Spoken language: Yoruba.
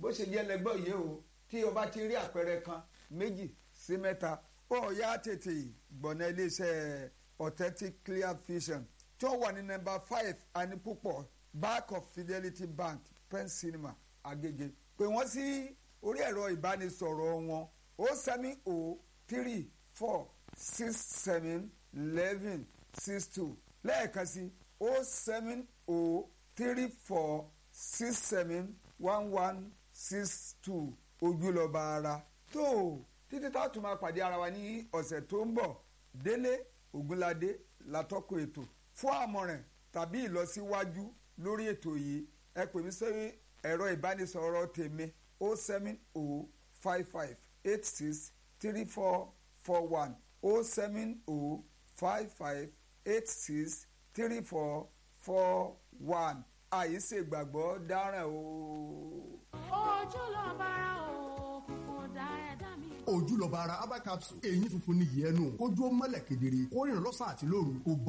ṣe jẹ́ lẹ́gbọ́ yìí o tí o bá ti rí àpẹẹrẹ kan méjì sí mẹ́ta ó yá tètè gbọ̀nà iléeṣẹ́ authentic clear vision tí ó wà ní nọ́mbà five anipupọ̀ back of fidelity bank pen cinema agege pè wọ́n sí orí ẹ̀rọ ìbánisọ̀rọ̀ wọn o seven o three four six seven eleven six two lẹ́ẹ̀kan sí o seven o three four six seven one one six two ojúlọ́ba ara tó títí tá a tún máa pàdé ara wa ní ọ̀sẹ̀ tó ń bọ̀ délé ògúnládé látọ́kọ̀ ètò fún àmọ̀ràn tàbí ìlọsíwájú lórí ètò yìí ẹ pè mí sórí ẹ̀rọ ìbánisọ̀rọ̀ tèmi o seven o five five eight six three four four one o seven o five five eight six three four four one àyíṣègbàgbọ́ dáràn o. ojú lọ bára o kò dá ẹ̀dá mi. ojúlọ́ba ara herbal capsule èyí funfun ní yìí ẹnu kójú ó mọ́lẹ̀ kedere kó rìnrìn lọ́sàn àti lóru kó bọ́